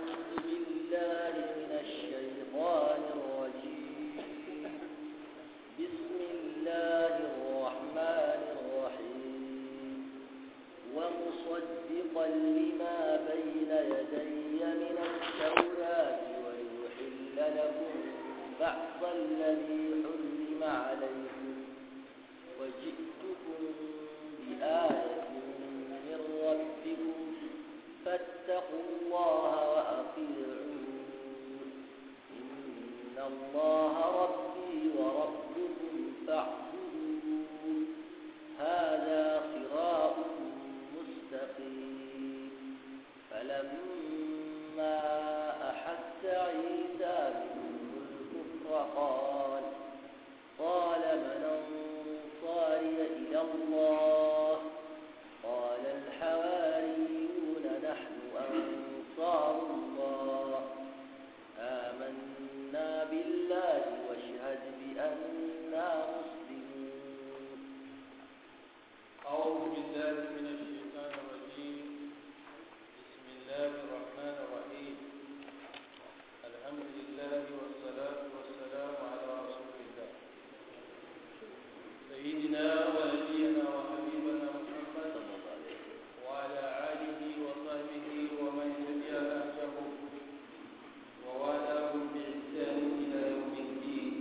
أعوذ بالله من الشيطان الرجيم بسم الله الرحمن الرحيم ومصدقا لما بين يدي من التوراة وليحل لكم بعض الذي حرم عليكم وجئتكم بآية من ربكم فاتقوا الله وأطيعون إن الله ربي وربكم فاعبدون هذا صراط مستقيم فلما أحس عيسى منهم الكفر قال قال من أنصاري إلى الله قال الحواريون نحن أنصار الله آمنا بالله واشهد بأننا مسلمون أعوذ بالله من الشيطان الرجيم بسم الله الرحمن الرحيم الحمد لله والصلاة والسلام على رسول الله سيدنا ونبينا وحبيبنا محمد وعلى آله وصحبه ومن تبع نهجه ووالاهم بإحسان إلى يوم الدين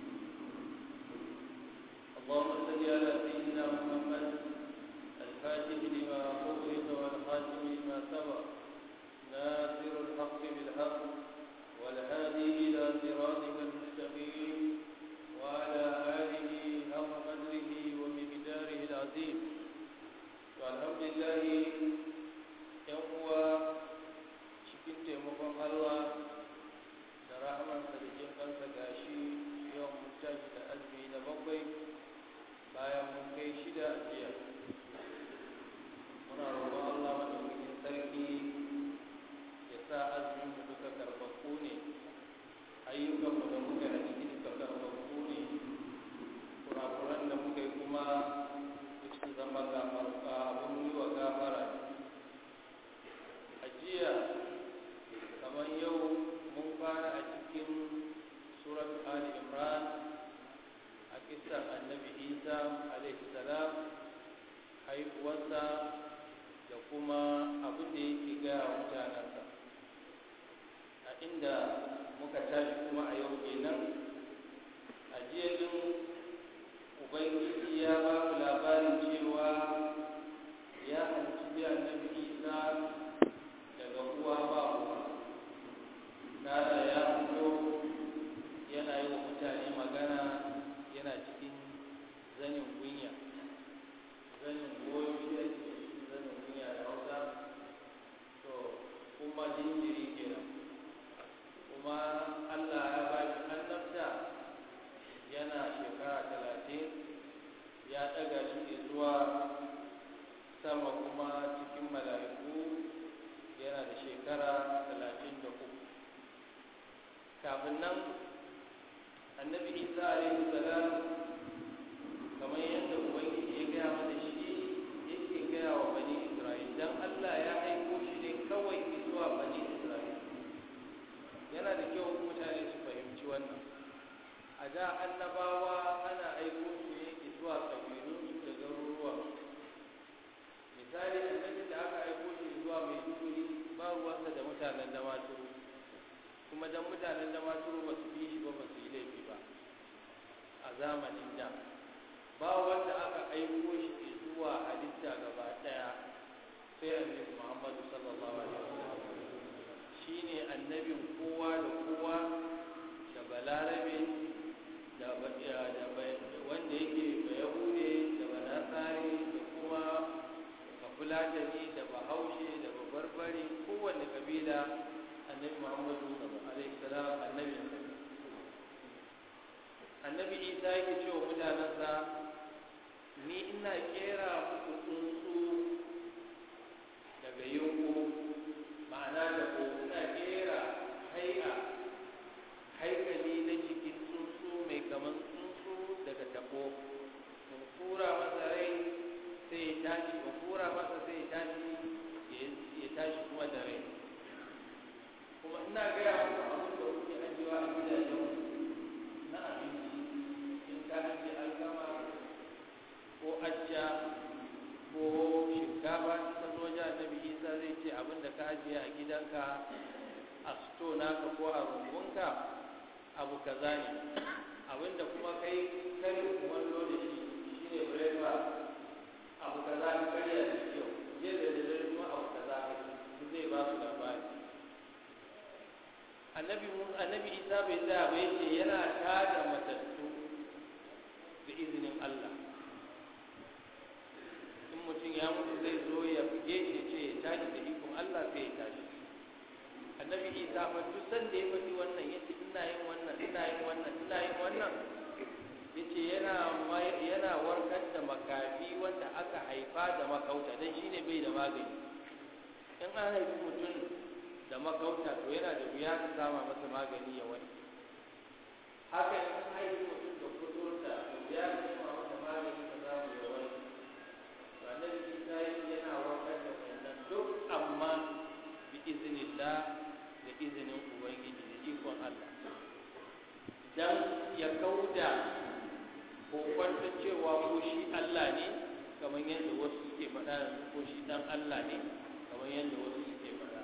اللهم صل على سيدنا محمد الفاتح لما أغلق والخاتم لما سبق ناصر الحق بالحق والهادي إلى صراطك المستقيم وعلى آله حق قدره ومقداره العظيم والحمد لله يوم cikin taimakon Allah da rahamansa da jin kansa gashi yau mun tashi da azumi na bakwai bayan mun kai shida a jiya muna roƙon Allah madaukakin sarki ya sa azumin mu duka karɓaɓɓu ne ayyukan mu da muka yi a ciki duka karɓaɓɓu ne kurakuran da muka yi kuma duk su zama gafar abin yi wa gafara a jiya kamar yau mun fara a cikin surat ali imran a kisan annabi isa alaihi salam haihuwarsa da kuma abin da yake gaya wa mutanensa a inda muka tashi kuma a yau kenan a jiya din ubangiji ya ba mu labarin cewa ya hanci annabi isa daga uwa ba uwa kada ya fito yana yi wa mutane magana yana cikin zanin gunya zanin goyo ya ce zanin gunya da hausa to kuma jinjiri kenan kuma allah ya ba shi annabta yana shekara talatin ya ɗaga shi zuwa sama kuma cikin mala'iku yana da shekara talatin da uku kafin nan annabi isa alaihi salam kamar yadda ubangiji ya gaya mana shi yake gaya wa bani isra'il dan allah ya aiko shi ne kawai zuwa bani isra'il yana da kyau mutane su fahimci wannan a da annabawa ana aiko su ne zuwa ƙabilunsu da garuruwa misali annabi da aka aiko shi zuwa mai duguri ba ruwansa da mutanen da maturu kuma dan mutanen da maturu ba su bi shi ba ba su yi laifi ba a zamanin da ba wanda aka aiko shi zuwa halitta gaba daya sai annabi muhammadu sallallahu alaihi wasallam shine annabin kowa da kowa da balarabe da wanda yake ba yahude da banasari da kuma bafulatani da bahaushe da babarbare kowanne kabila annabi muhammadu alaihi salam annabi annabi isa yake cewa mutanensa ni ina kera muku tsuntsu daga yunku ma'ana da ko ina kera hai'a haikali na jikin tsuntsu mai kaman tsuntsu daga tabo in fura masa rai sai ya tashi in fura masa sai ya tashi ya tashi kuma da rai abin da ka ajiye a gidanka a sto naka ko a rumbunka abu kaza ne abin da kuma kai kari kumallo da shi shine breakfast abu kaza ka karya da kyau yadda da dare kuma abu kaza ka ci zai ba su labari annabi annabi isa bai tsaya ba yace yana tada matattu da izinin Allah in mutum ya mutu zai zo ya buge shi ce ya tashi da ikon Allah sai ya tashi annabi isa fa duk sanda ya faɗi wannan yace ina yin wannan ina yin wannan ina yin wannan yace yana yana warkar da makafi wanda aka haifa da makauta dan shine bai da magani in an haifi mutum da makauta to yana da wuya ka sama masa magani ya wani haka in an haifi mutum da kuturta da wuya ka sama masa magani ka samu ya wani to annabi isa yana warkar da wannan duk amma bi iznillah da izinin ubangiji da ikon Allah dan ya kauda kokwantar cewa ko shi Allah ne kamar yadda wasu suke faɗa yanzu ko shi dan Allah ne kamar yadda wasu suke faɗa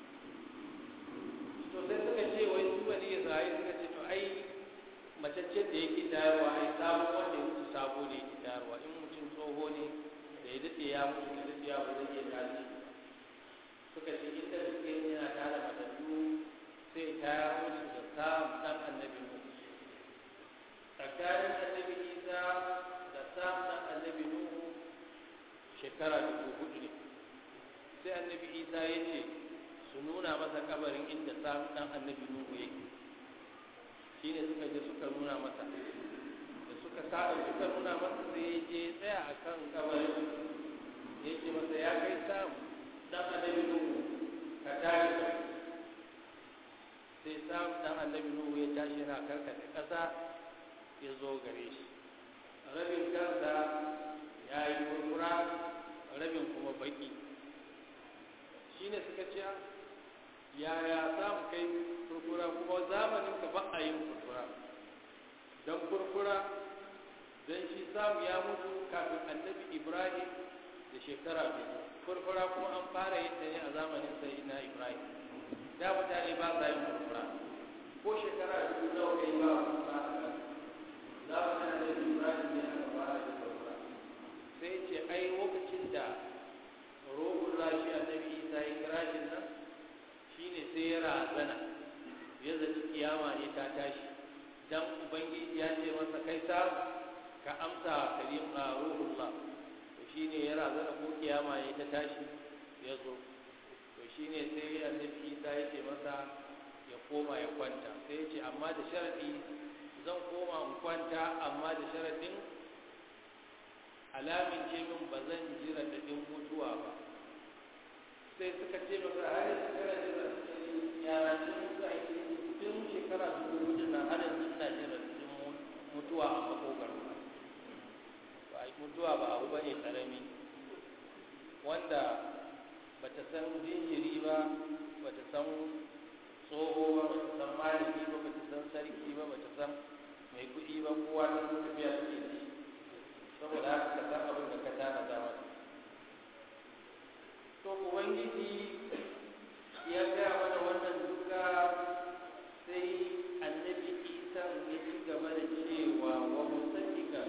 to sai suka ce wai su bani Isra'ila suka ce to ai macaccen da yake tayarwa ai sabo wanda ya mutu sabo ne yake tayarwa in mutum tsoho ne da ya daɗe ya mutu da daɗe ya ba zai iya tashi suka ce inda suke yana tara matattu sai tayar musu da samun ɗan annabi Nuhu tsakanin annabi Isa da samun ɗan annabi Nuhu shekara dubu hudu ne sai annabi Isa ya ce su nuna masa kabarin inda samun ɗan annabi Nuhu yake shi ne suka je suka nuna masa da suka sa suka nuna masa sai ya je tsaya a kan kabarin ya ce masa ya kai samu ɗan annabi Nuhu ka tashi ka sai samu ɗan annabi Nuhu ya tashi yana karkata ƙasa ya zo gare shi rabin kansa ya yi kurkura rabin kuma baki shi ne suka ce yaya za mu kai kurkura kuma zamanin ka ba a yin kurkura don kurkura don shi samu ya mutu kafin annabi ibrahim da shekara biyu kurkura kuma an fara yin ta ne a zamanin sai na ibrahim da mutane ba sa yin kurkura ko shekara biyu nawa kai ba kurkura a kan zamanin annabi ibrahim ne aka fara yin kurkura sai ce ai lokacin da rohun rashi annabi isa ya kira shi nan shine sai ya razana ya zaci kiyama ne ta tashi dan ubangiji ya ce masa kai sa ka amsa karim a ruhullah to shine ya razana ko kiyama ne ta tashi ya zo to shine sai annabi isa ya ce masa ya koma ya kwanta sai ya ce amma da sharadi zan koma in kwanta amma da sharadin alamin ce min ba zan ji raɗaɗin mutuwa ba sai suka ce masa har yanzu kana ji raɗaɗin yara sun za a tun shekara dubu hudu na har yanzu ina ji raɗaɗin mutuwa a makogar ba mutuwa ba abu ba ne ƙarami wanda ba ta san jinjiri ba ba ta san tsoho ba ba ta san malami ba ba ta san sarki ba ba ta san mai kuɗi ba kowa ta tafiya suke da shi saboda haka ka san abin da ka tana da masa to ubangiji ya gaya mana wannan duka sai annabi isa ya ci gaba da cewa wa musaddiqa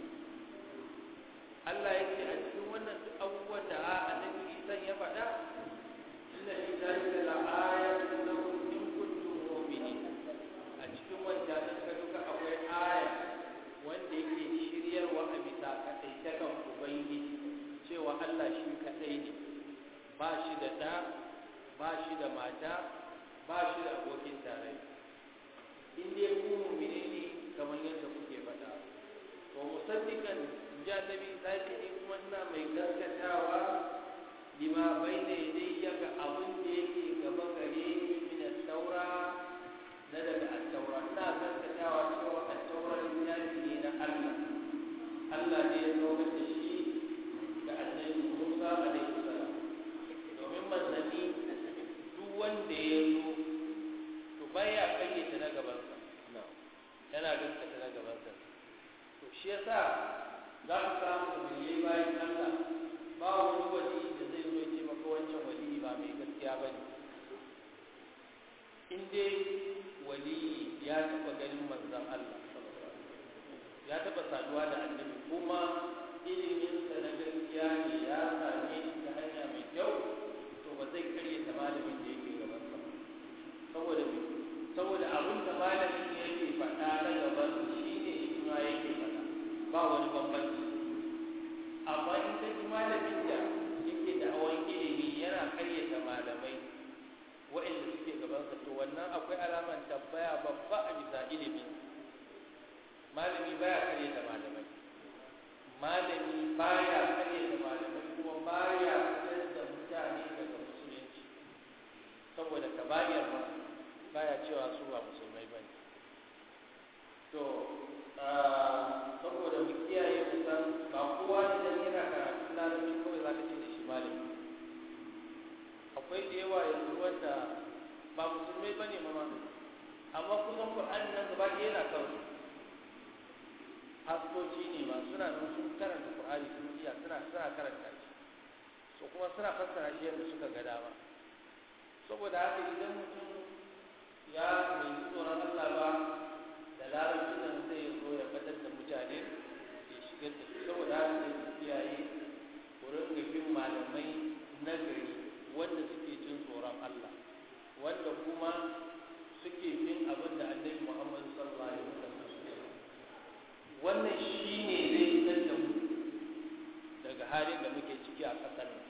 Allah ya ce a cikin wannan duk abubuwan da annabi isa ya faɗa inna fi zalika la ayatun lakum in kuntum mu'minin a cikin wancan ka duka akwai aya wanda yake shiryarwa a bisa kaɗaitakan ubangiji cewa Allah shi kaɗai ne ba shi da ɗa ba shi da mata ba shi da abokin tarayya in dai ku mu'mini ne kamar yadda kuke faɗa to musaddiqan ja nabi sai ne kuma ina mai gaskatawa lima bayna yadayya ga abin da yake gaba gare ni min at-taura na daga at-taura ina gaskatawa cewa at-taura littafi ne na Allah Allah ne ya zo da shi ga annabi Musa alaihi salam domin manzanni duk wanda ya zo to baya kayyata na gabansa yana gaskata na gabansa to shi yasa za ku samu da mai bayan Allah ba wani wali da zai zo ce maka wancan wali ba mai gaskiya ƙarya ba ne in dai wali ya taɓa ganin manzan Allah ya taɓa saduwa da annabi kuma iliminsa na gaskiya ne ya same shi ta hanya mai kyau to ba zai karye ta malamin da yake gabansa ba saboda me saboda abin da malamin ne yake faɗa na gaban shi ne shi ma yake faɗa ba wani bambanci amma in ka ji malamin da yake da hawan ilimi yana karyata malamai waɗanda suke gabansa to wannan akwai alaman tambaya babba a bisa ilimin malami baya karyata malamai malami baya karyata malamai kuma baya fitar da mutane daga musulunci saboda kabayar ma baya cewa su ba musulmai ba ne to saboda mu kiyaye kusan ba kowa idan yana karatun larabci kawai za ka ce da shi malami akwai da yawa yanzu wanda ba musulmai ba ne ma amma kusan ƙur'ani nan gaba ɗaya yana kan haskoci ne ma suna nan sun karanta ƙur'ani sun iya suna suna karanta shi so kuma suna fassara shi yadda suka ga dama saboda haka idan mutum ya mai tsoron Allah ba da larabci nan zai zo ya fadar da mutane ya shigar da su saboda haka sai su kiyaye wurin da bin malamai na gari wanda suke jin tsoron Allah wanda kuma suke bin abin da annabi Muhammad sallallahu alaihi wasallam wannan shine zai fitar da mu daga halin da muke ciki a ƙasar nan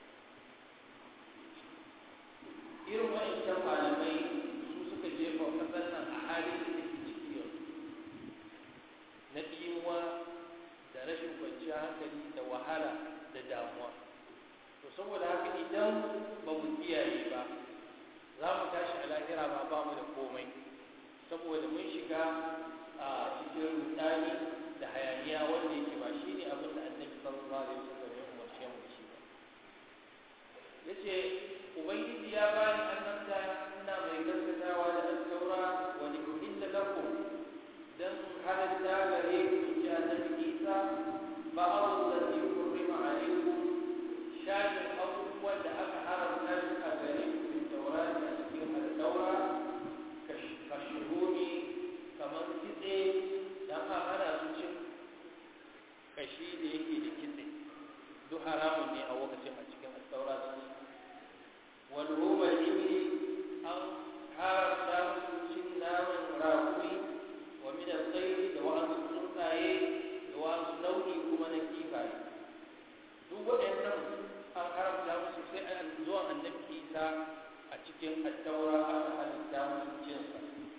irin wa'ancan malamai su suka jefa ƙasar nan a halin da take ciki yanzu na ɗimuwa da rashin kwanciyar hankali da wahala da damuwa to saboda haka idan ba mu kiyaye ba za mu tashi a lahira ma ba mu da komai saboda mun shiga a cikin rudani da hayaniya wanda yake ba shi ne abin da annabi sallallahu alaihi wasallam ya umarce mu shi ba yace ubangiji ya bani annabta ina mai gaskatawa da al-taura wa li uhilla lakum dan halatta gare ku ji annabi Isa ba'd alladhi hurrima alaykum shafin abubuwan da aka haramta shi a gare ku min taurari a cikin al-taura ka shuhumi kamar kitse dan a hana su cin kashi da yake da kitse duk haramun ne a lokacin a cikin al-taura su والروم الإبل أو حارب cin naman rakumi wa min al-tayr da wa'ansu tsuntsaye da wa'ansu nau'i kuma na kifaye duk waɗannan an haramta musu sai an zuwa annabi Isa a cikin attaura aka halitta musu cinsa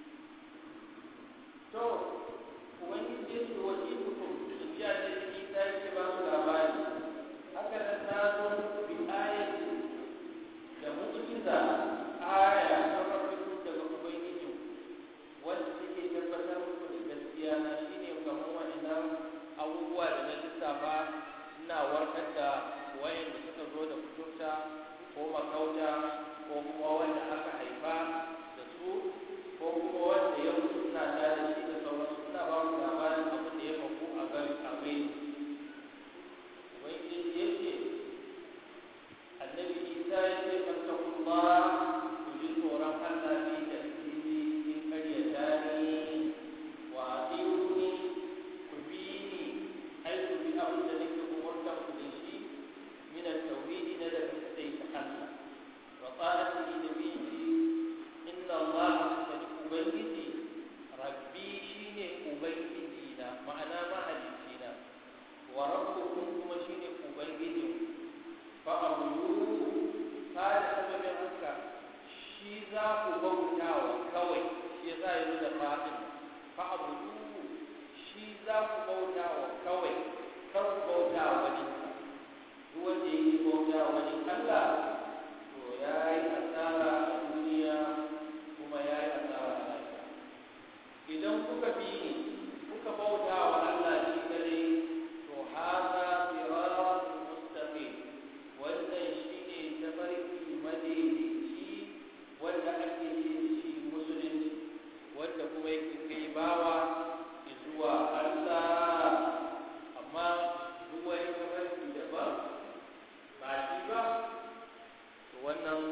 to ubangiji ya ce wa ikukum in ji annabi Isa ya ce ba su labari haka nan na zo bi ayatin da mu'jiza aya ta farko daga ubangiji wanda take tabbatar muku da gaskiya na shine kamar wannan abubuwa da na lissafa ina warkar da wayanda suka zo da kuturta ko makauta ko kuma wanda aka haifa da su ko kuma wanda ya mutu suna da da shi da sauransu suna ba mu labarin abin da ya faru a gari a gari ubangiji ya ce annabi isa ya ce fattakullah ku ji tsoron allah fi tasiri in karyata ni wa atiuni ku bi ni ai ku bi abin da nake umurtan ku da shi min at-tauhid na da sai ta allah wa qalati nabiyyi inna allah sadi ubangiji rabbi shine ubangiji na ma'ana mahalicci na wa rabbukum kuma shine ubangijinku fa'abudu kada sababin haka shi za ku bauta wa kawai shi za yi da fa'in fa'abudu shi za ku bauta wa kawai kar ku bauta wa wani duk wanda yake bauta wa wani Allah to ya yi asara a duniya kuma ya yi asara a lafiya idan kuka bi ni kuka bauta wa Allah shi kadai to haza siratun mustaqim wannan shi ne tafarki madaidaici wanda ake ce da shi musulunci wanda kuma yake kai bawa zuwa Allah amma duk wani tafarki daban ba shi ba to wannan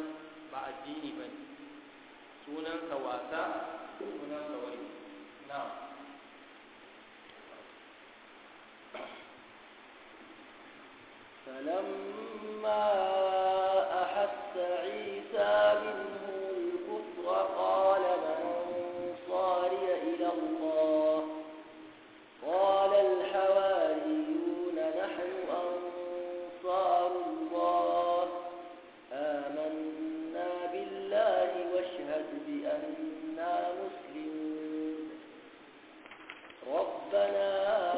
ba addini ba ne sunansa wasa sunansa wai na فلما أحس عيسى منهم الكفر قال من أنصاري إلى الله قال الحواريون نحن أنصار الله آمنا بالله واشهد بأننا مسلمون ربنا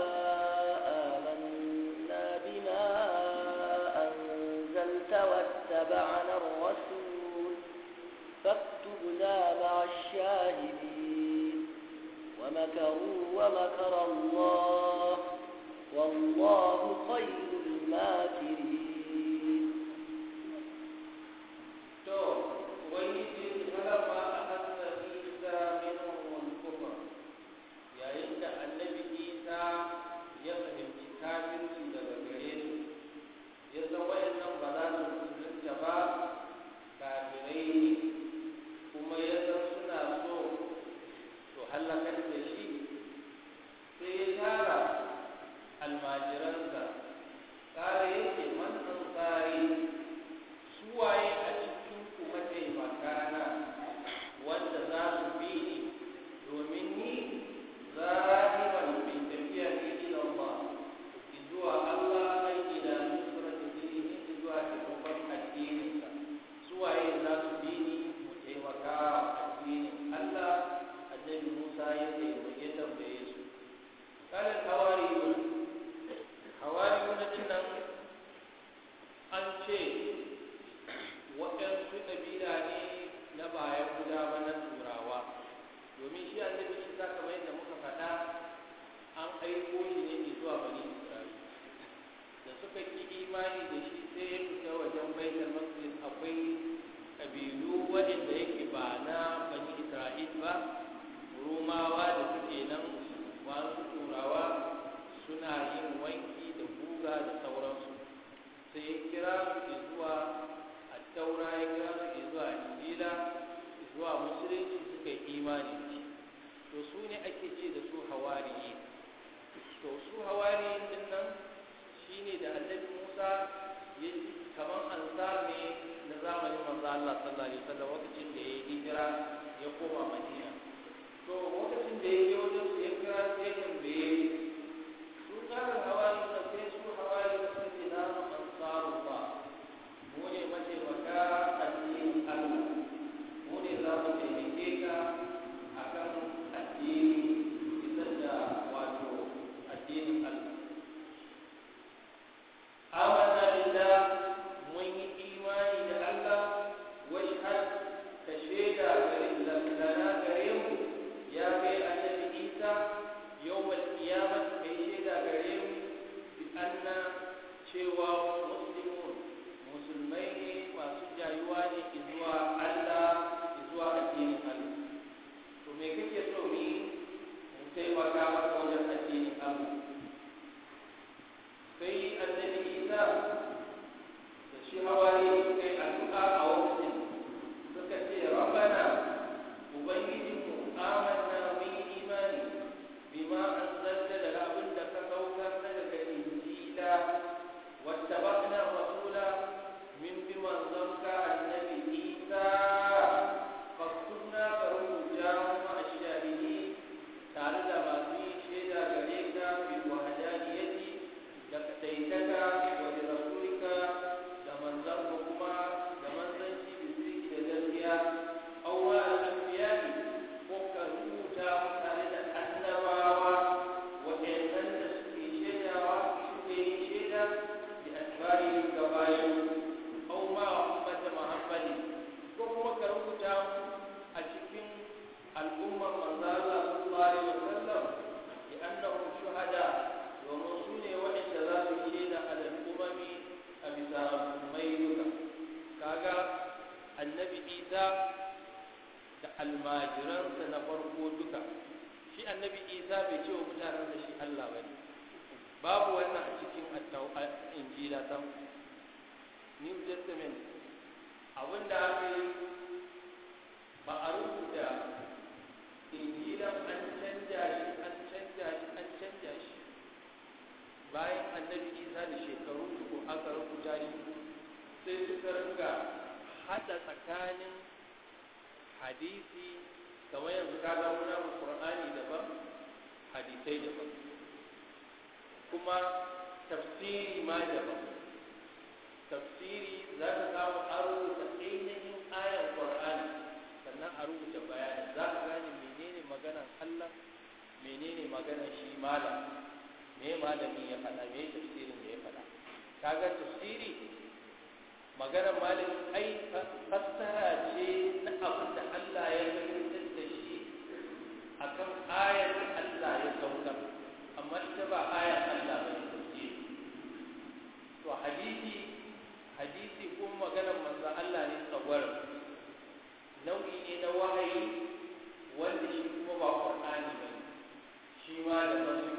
آمنا بما أنزلت واتبعنا الرسول فاكتبنا مع الشاهدين ومكروا ومكر الله والله خير الماكرين to ubangiji halama a hasa isa minhum kufra yayin da annabi isa ya fahimci kafirci daga gare su ya san wayannan ba za su musulunta ba kafirai ne kuma ya san suna so to halakar da shi sai ya tara almajiransa kare yake man ansari suwaye a cikin ku mataimaka na wanda za su bi ni domin ni zahiban bin tafiya ne ila Allah zuwa Allah ai ila nusrati dinihi zuwa taimakon addininsa suwaye za su bi ni mu taimaka addinin Allah annabi Musa ya taimake tambaye su kala hawariyun hawariyun din nan an ce waɗansu ƙabila ne na bayan guda ba na turawa domin shi annabi shi za kamar yadda muka faɗa an aiko shi ne zuwa bani isra'ila da suka ki imani da shi sai ya fita wajen baitul maqdis akwai ƙabilu waɗanda yake ba na bani isra'il ba rumawa da suke nan wasu turawa suna yin wanki da guga da sauransu sai ya kira su zuwa taura ya kira su zuwa injila zuwa musulunci suka yi imani da shi to su ne ake ce da su hawariyi to su hawariyin din nan shine da annabi Musa ya kaman ansar ne na zamanin manzo Allah sallallahu alaihi wasallam lokacin da ya hijira ya koma Madina to lokacin da ya je wajen su ya kira su ya tambaye su tsarin hawariyin da sai su hawariyin da suke na ansarullah mu ne mataimaka addinin Allah mu ne za mu taimake ka a kan addini isar da wato addinin Allah amanna billah mun yi imani da Allah washhad ka shaida gare lana gare mu ya kai annabi Isa yawmal qiyamah kai shaida gare mu bi anna cewa muslimun musulmai ne masu jayuwa ne zuwa Allah zuwa addinin Allah to me kake so ni mu taimaka maka wajen addinin Allah sai annabi Isa da shi hawari suka yi addu'a a wakilin suka ce rabbana ubangijinmu amanna mun yi imani bima anzalta da abin da ka saukar daga injila wattaba'na rasula min bi manzonka annabi Isa faktubna ka rubuta kuma ashahidi tare da masu yin shaida gare ka bil wahdaniyati da kadaitaka wa bi rasulika da manzanka kuma da manzanci bisiki da gaskiya aw ma al-anbiya'i ko ka rubuta tare da annabawa waɗannan da suke shaidawa suke yin shaida bi asbarihim gabayin aw ma ummata muhammadin ko kuma ka rubuta a cikin al'ummar manzo Allah sallallahu alaihi wasallam bi annahum shuhada domin su ne waɗanda za su shaida a al'ummami a bisa mai duka kaga annabi isa da almajiransa na farko duka shi annabi isa bai ce wa mutanen da shi allah ba ne babu wannan a cikin injila sam new testament abinda aka yi suka ringa hada tsakanin hadisi kamar yanzu ka ga muna qur'ani daban hadisai daban kuma tafsiri ma daban tafsiri za ka samu a rubuta ainihin ayan qur'ani sannan a rubuta bayani za ka gane menene maganan Allah menene maganan shi malam me malami ya faɗa me tafsirin da ya faɗa kaga tafsiri maganar malami ai fassara ce na abin da Allah ya fahimtar da shi akan ayar da Allah ya saukar amma ita ba ayar Allah ba ne tafsiri to hadisi hadisi kuma maganar manzo Allah ne tsawar nau'i ne na wahayi wanda shi kuma ba Qur'ani ba shi ma da masu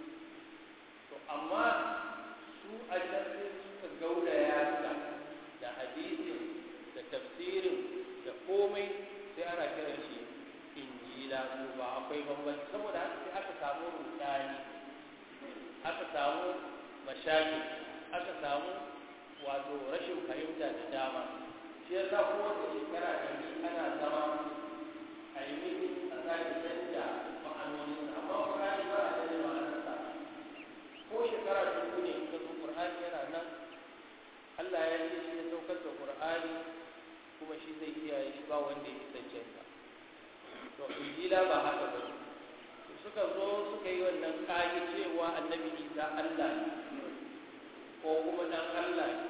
to amma su a can sai suka gauraya ta da hadisin da tafsirin da komai sai ana kiran shi injila to ba akwai bambanci saboda haka sai aka samu rudani aka samu mashaki aka samu wato rashin fahimta da dama shi ya sa kowace shekara da ni ana zama a yi miki a sake canja ma'anonin amma ƙur'ani ba a canja ma'anarsa ko shekara dubu ne ka zo ƙur'ani yana nan Allah ya ce shi ya saukar da ƙur'ani kuma shi zai kiyaye shi ba wanda ya isa canja to injila ba haka ba suka zo suka yi wannan ƙage cewa annabi isa Allah ne ko kuma dan Allah ne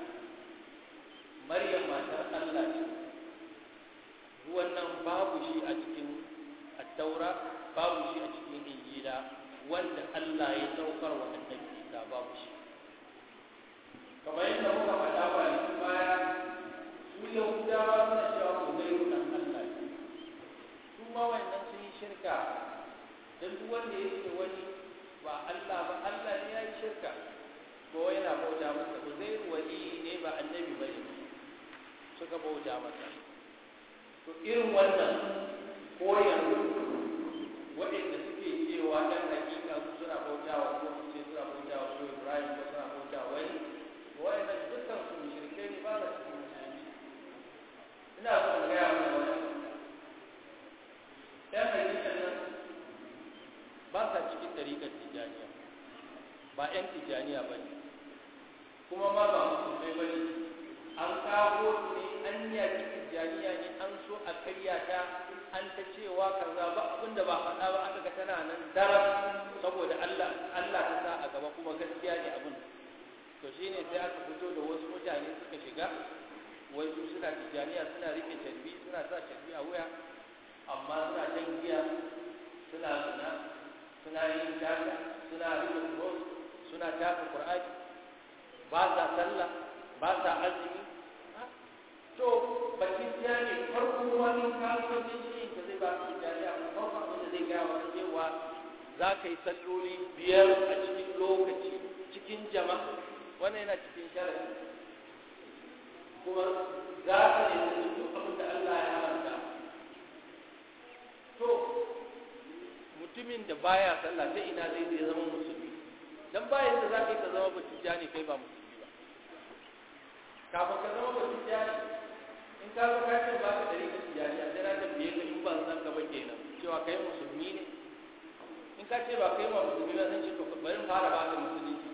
Maryam matar Allah ce wannan babu shi a cikin attaura babu shi a cikin injila wanda Allah ya saukar wa annabi Isa babu shi kamar yadda muka faɗa ba ne baya su Yahudawa suna cewa ku zai dan Allah ne su ma wannan sun yi shirka dan duk wanda ya ce wani ba Allah ba Allah ne ya yi shirka ko yana bauta masa ku zai wali ne ba annabi ba ne suka bauta masa to irin wannan ko yanzu waɗanda suke cewa ɗan hakika su suna bautawa ko su ce suna bautawa ko Ibrahim ko suna bautawa wani waɗannan dukkan su mushrikai ne ba da cikin musulunci ina so in gaya mana wani ɗan hakika nan ba sa cikin ɗariƙar tijaniya ba ‘yan tijaniya ba ne kuma ma ba musulmai ba ne an kawo su ne an yaki tijjaniya ne an so a karyata an ta cewa kaza ba abinda ba faɗa ba aka ga tana nan daram saboda Allah Allah ta sa a gaba kuma gaskiya ne abin to shine sai aka fito da wasu mutane suka shiga wai su suna tijjaniya suna rike tarbi suna sa tarbi a wuya amma suna jan giya suna suna suna yin daga suna rike cross suna tafi qur'ani ba sa sallah ba sa azumi to bakin jani farko wani kasuwancin shi da zai ba su jani a farko abin da zai gaya wani cewa za ka yi salloli biyar a cikin lokaci cikin jama'a wannan yana cikin sharadi kuma za ka ne duk abin da Allah ya haramta to mutumin da baya sallah ta ina zai zai zama musulmi dan bayan da za ka yi ka zama bakin jani kai ba musulmi ba kafin ka zama bakin jani in ka zo ka ce ba ka dari ka tijani a jira da biye ka in ban san ka ba kenan cewa kai musulmi ne in ka ce ba kai ma musulmi ba zan ce to bari fara ba ka musulunci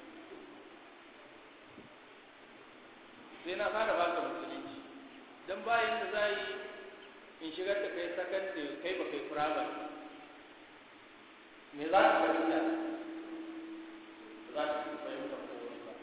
sai na fara ba ka musulunci dan bayan da za yi in shigar da kai sakandare kai ba kai firamare me za ka fahimta za ka fahimta ko wani ba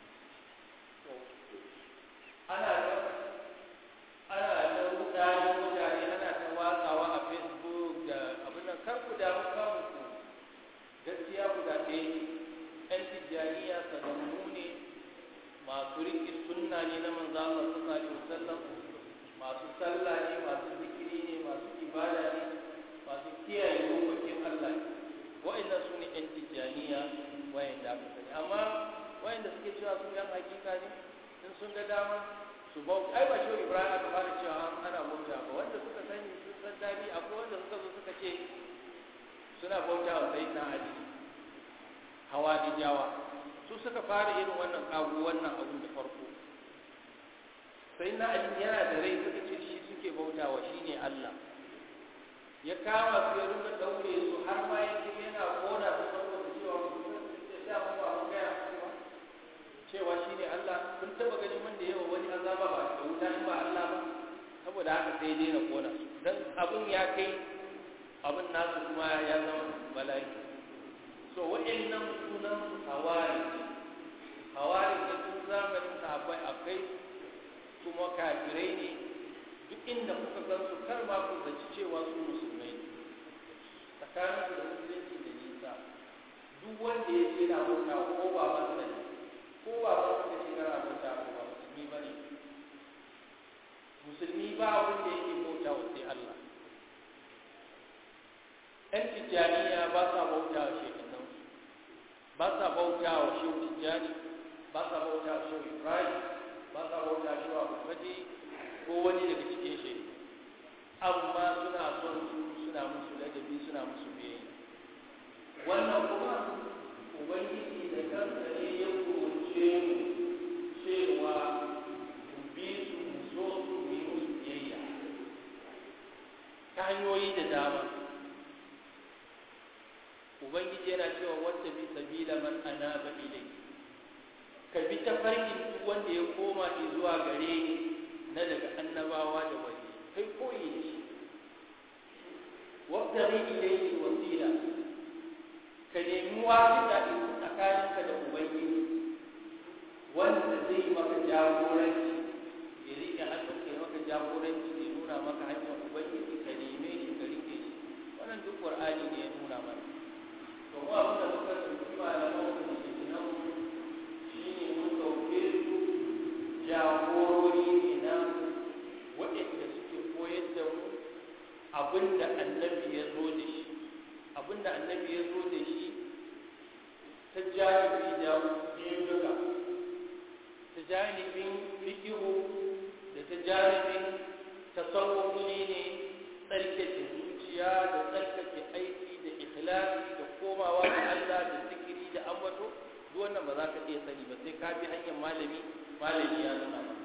ana da ana da mutane mutane ana ta watsawa a facebook da abin nan kar ku damu kanku gaskiya guda ɗaya ne ɗan tijjaniya sanannu ne masu riƙe sunna ne na manzo Allah sallallahu alaihi wasallam masu sallah ne masu zikiri ne masu ibada ne masu kiyaye dokokin Allah ne wa'annan su ne ɗan tijjaniya wa'anda aka sani amma wa'anda suke cewa su yan hakika ne in sun ga dama su bau ai ba shi Ibrahim aka fara cewa ana bauta ba wanda suka sani sun san dadi akwai wanda suka zo suka ce suna bauta wa sayyidina Ali hawa jawa su suka fara irin wannan kago wannan abun da farko sai na ali yana da rai suka ce shi suke bautawa shine Allah ya kama su ya rinka daure su har ma ya ce yana kona su saboda cewa ya sa mu ba mu gaya cewa cewa shine Allah kun taba ganin wanda yawa wani azaba ba da wuta in ba Allah ba saboda haka sai dai na kona su dan abun ya kai abun nasu kuma ya zama bala'i so wa'annan sunan su hawari hawari da tun zamanin sahabbai akai kuma kafirai ne duk inda kuka gan su kar ma ku zaci cewa su musulmai ne tsakanin su da musulunci da nisa duk wanda ya ce na bauta ko ba masa ne ko ba masa da ce kana bauta ko ba musulmi ba ne musulmi ba abin da yake bauta wa sai Allah ‘yan tijjaniya ba sa bauta wa shekanan ba sa bauta wa shehu tijjani ba sa bauta wa shehu ibrahim ba sa bauta wa shehu abu ko wani daga cikin shi amma suna son su suna musu ladabi suna musu biyayya wannan kuma ubangiji da kansa ne ya kurce mu cewa mu bi su mu so su mu yi musu biyayya ta hanyoyi da dama ubangiji yana cewa wata bi sabila man anaba ilai ka bi ta farkin duk wanda ya koma zuwa gare ni na daga annabawa da wani kai koyi da shi wabtaghi ilayhi wasila ka nemi wasita tsakaninka da ubangiji wanda zai maka jagoranci ya rike hannunka ya maka jagoranci ya nuna maka hanyar ubangiji ka neme shi ka rike shi wannan duk qur'ani ne ya nuna mana to mu abin da muka tsinci malaman da ke nan shine mun dauke su jagorori ne na waɗanda suke koyar da mu abinda annabi ya zo da shi abinda annabi ya zo da shi ta janibi da biyun duka ta janibin fikihu da ta janibin tasawuf shi ne tsarkake zuciya da tsarkake aiki da ikhlasi da komawa ga Allah da zikiri da ambato duk wannan ba za ka iya sani ba sai ka bi hanyar malami malami ya nuna ba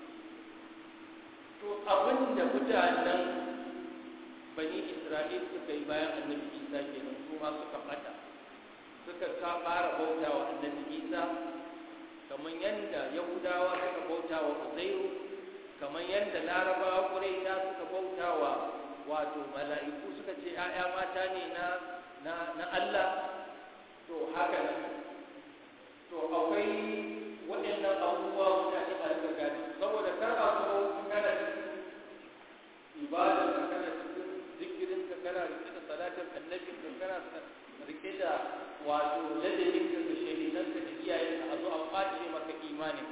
to abin da mutanen bani isra'il suka yi bayan annabi isa kenan su ma suka fata suka ka fara bauta wa annabi isa kamar yadda yahudawa suka bauta wa uzairu kamar yadda larabawa ƙuraita suka bauta wa wato mala'iku suka ce ‘ya'ya mata ne na na na Allah to haka nan to akwai waɗannan abubuwa mutane a rika gani saboda kar a zo kana cikin ibada ka kana cikin zikirin ka kana rike da salatin annabin ka kana rike da wato ladabin ka da shahidan ka da iyayen ka a zo a kwace maka imanin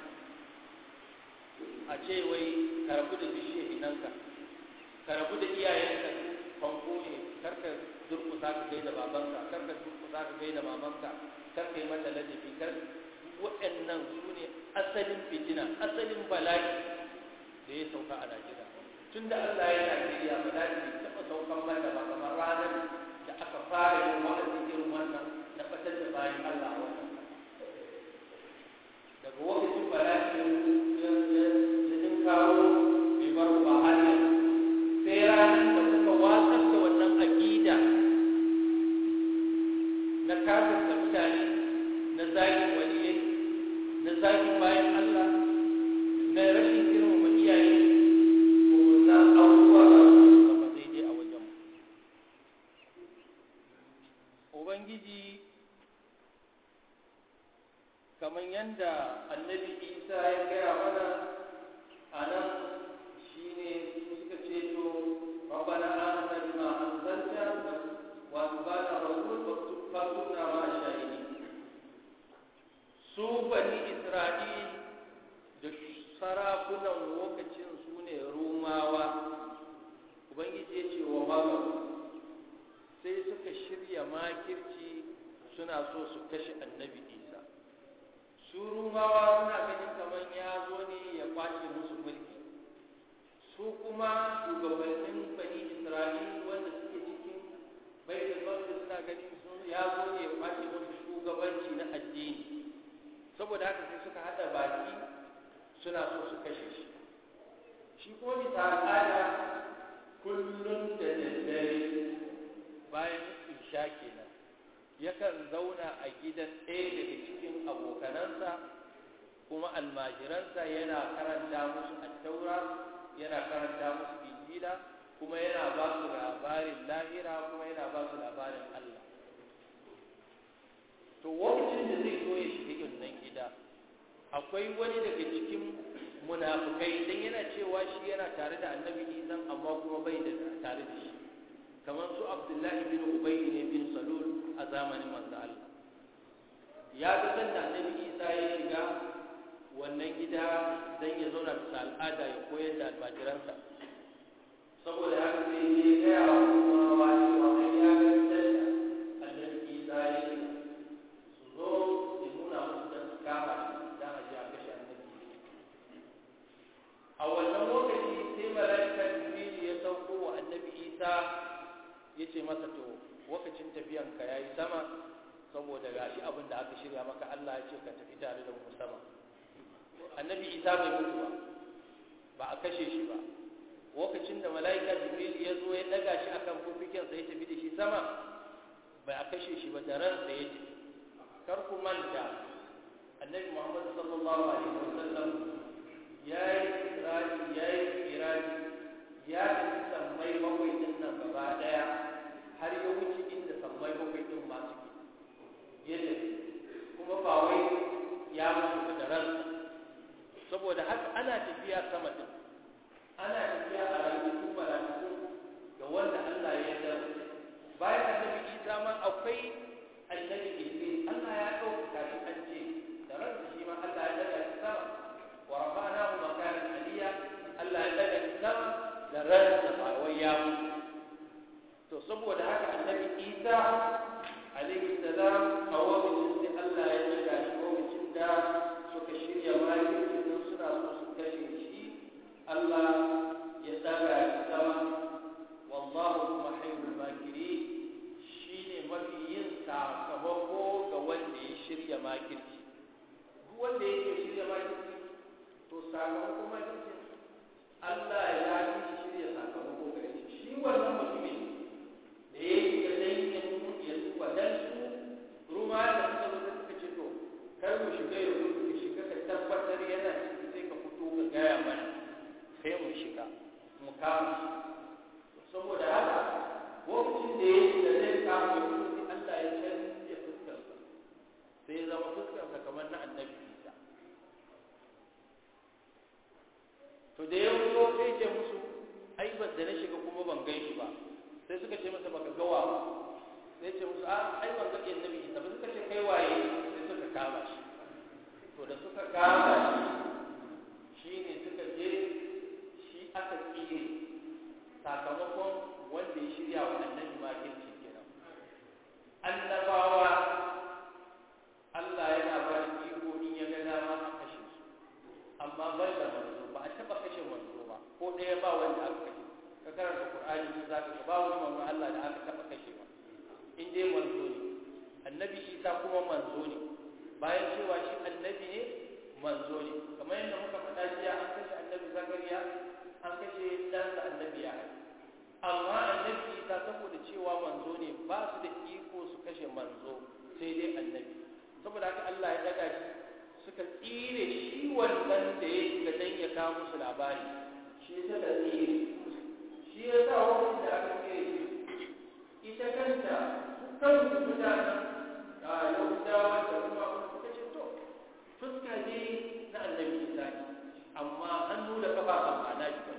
a ce wai ka rabu da duk shahidan ka ka rabu da iyayen ka fanko ne kar ka durkusa ka gaida babanka kar ka durkusa ka gaida mamanka kar ka yi mata ladabi kar waɗannan su ne asalin fitina asalin bala'i da ya sauka a Najeriya tun da Allah ya Najeriya bala'i bai taɓa saukan mata ba kamar ranar da aka fara yin wa'azi irin wannan na fatar da bayan Allah a wannan daga lokacin bala'i ya jin kawo bai bar ba hanyar sai ranar da suka watsar da wannan aƙida na kafirta mutane na zagin waliyai na zagin bayan Allah na rashin girmama iyaye ko na abubuwa za su zama daidai a wajen Ubangiji kamar yadda annabi Isa ya gaya mana a nan shi ne suka ce to rabbana amanna bima anzalta wa atba'na rasul faktubna ma shahidin su bani isra'il da sarakunan lokacin su ne rumawa ubangiji ya ce wa magaru sai suka shirya makirci suna so su kashe annabi isa su rumawa suna ganin kamar ya zo ne ya kwace musu mulki su kuma shugabannin bani isra'il wanda suke cikin baitul maqdis suna ganin ya zo ne ya kwace musu shugabanci na addini saboda haka sai suka hada baki suna so su kashe shi shi kuma bisa al'ada kullum da daddare bayan isha kenan yakan zauna a gidan ɗaya daga cikin abokanansa kuma almajiransa yana karanta musu attaura yana karanta musu injila kuma yana ba su labarin lahira kuma yana ba su labarin Allah to lokacin da zai zo ya shiga wannan gida akwai wani daga cikin munafukai dan yana cewa shi yana tare da annabi Isa amma kuma bai da tare da shi kamar su Abdullahi bin Ubay ne bin Salul a zamanin manzo Allah ya ga sanda annabi Isa ya shiga wannan gida dan ya zauna bisa al'ada ya koyar da almajiransa saboda haka sai ya gaya wa kuma cewa ai ya ga sanda annabi Isa ya shiga su zo ya nuna musu da su kama da a ji a kashe annabi a wannan lokaci sai mala'ika jibril ya sauko wa annabi isa ya ce masa to lokacin tafiyanka ya yi sama saboda gashi abin da aka shirya maka allah ya ce ka tafi tare da mu sama annabi isa bai mutu ba ba a kashe shi ba lokacin da mala'ika jibril ya zo ya daga shi akan fufikinsa ya tafi da shi sama bai a kashe shi ba da ransa ya tafi kar ku manta annabi muhammad sallallahu alaihi wasallam ya yi kirari ya yi kirari ya tafi sammai bakwai din nan gaba daya har ya wuce inda sammai bakwai din ma suke ya tafi kuma ba wai ya mutu da ransa saboda haka ana tafiya sama din ana tafiya a rayuwar mala'iku ga wanda Allah ya yarda bayan annabi Isa ma akwai annabi Idris Allah ya dauka shi an ce da ransa shi ma Allah ya daga shi sama wa rafa'nahu makanan aliyya Allah ya daga shi sama da ransa ba wai ya mutu to saboda haka annabi Isa alaihi salam a lokacin da Allah ya daga shi lokacin da suka shirya makirci don suna so su kashe shi Allah ya daga shi sama wallahu kuma hayyul makiri shine mafi yin sakamako ga wanda ya shirya makirci duk wanda yake shirya makirci to sakamako makirci Allah ya yi shi shirya sakamako gare shi shi wannan mutumin da ya yi da dangin ya zuba dan su ruma da suka zo suka ce to kar mu shiga ya zo ka shiga ka tabbatar yana ciki sai ka fito ka gaya mana sai mu shiga mu kama shi saboda haka lokacin da ya shiga zai kama shi Allah ya canja fuskarsa sai ya zama fuskarsa kamar na annabi Isa to da ya fito sai ce musu ai ba da na shiga kuma ban gan shi ba sai suka ce masa baka gawa ba sai ce musu a ai ban ga annabi Isa ba suka ce kai waye sai suka kama shi to da suka kama shi shine suka je shi aka tsire sakamakon wanda ya shirya wa annabi makirci kenan annabawa Allah yana ba da iko in ya ga dama a kashe su amma ban da manzo ba a taba kashe manzo ba ko ɗaya ba wanda aka kashe ka karanta Qur'ani ne zaka ga ba wani manzo Allah da aka taba kashe ba in dai manzo ne annabi Isa kuma manzo ne bayan cewa shi annabi ne manzo ne kamar yadda muka faɗa jiya an kashe annabi Zakariya an kashe ɗansa annabi ya amma annabi Isa saboda cewa manzo ne ba su da iko su kashe manzo sai dai annabi saboda haka Allah ya daga shi suka tsire shi wannan da ya shiga dan ya kawo musu labari shi suka tsire shi ya sa wani da aka tsire shi ita kanta kan mutanen a yahudawa da kuma suka ce to fuska ne na annabi Isa ne amma hannu da kafa ba ma na shi ba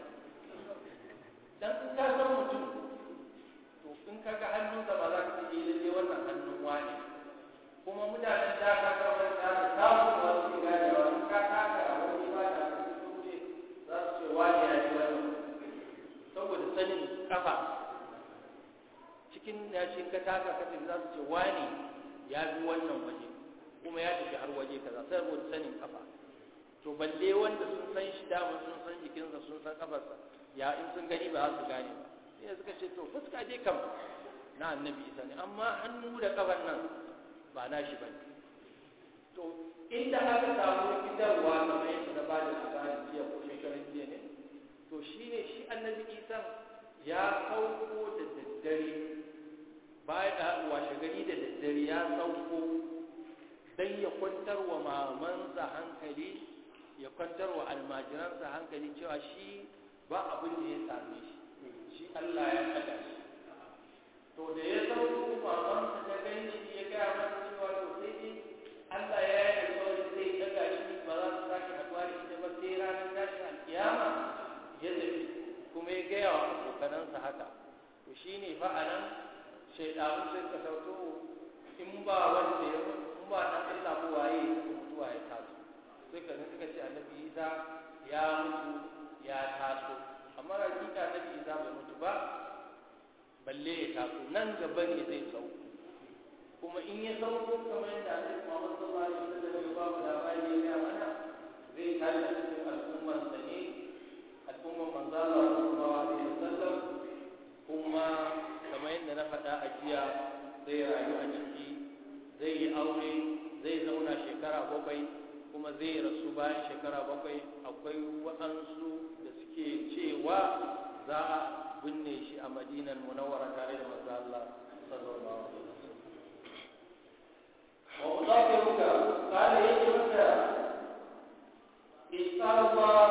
dan in ka san mutum to in ka ga hannunsa ba za ka ce lalle wannan hannun wani kuma mutanen da ka ga wani da ka samu wasu shiga da wani ka taka wani ba da su wuce za su ce wani ya ji wani saboda sanin kafa cikin yashin ka taka ka tafi za su ce wani ya bi wannan waje kuma ya tafi har waje kaza saboda sanin kafa to balle wanda sun san shi dama sun san jikinsa sun san kafarsa ya in sun gani ba za su gane ba sai suka ce to fuska dai kam na annabi isa ne amma hannu da kafar nan ba na shi bane to inda aka samu fitarwa kamar yadda na ba da labarin jiya ko shekarun jiya ne to shi ne shi annabi isa ya sauko da daddare baya washe gari da daddare ya sauko don ya kwantar wa mamansa hankali ya kwantar wa almajiransa hankali cewa shi ba abin da ya same shi shi Allah ya kada shi to da ya sauko mamansa ta gani shi ya gaya masa cewa to sai dai Allah ya yi alƙawari zai daga shi ba za su sake haɗuwa da ita ba sai ranar tashin alƙiyama ya tafi kuma ya gaya wa abokanansa haka to shi ne fa a nan shaidanu sai ka sauto in ba wanda ya in ba dan Allah ko waye ya mutuwa ya taso sai ka suka ce annabi Isa ya mutu ya taso amma hakika annabi Isa bai mutu ba balle ya taso nan gaba ne zai sauko kuma in ya sauko kamar yadda Annabi Muhammad sallallahu alaihi wasallam ya ba mu labari ya ga mana zai tashi cikin al'ummar sa ne al'ummar manzo Allah sallallahu alaihi wasallam kuma kamar yadda na faɗa a jiya zai rayu a ciki zai yi aure zai zauna shekara bakwai kuma zai rasu bayan shekara bakwai akwai waɗansu da suke cewa za a binne shi a madinan munawwara tare da manzo Allah sallallahu alaihi wasallam وأذكرك قال يجبك إسأل الله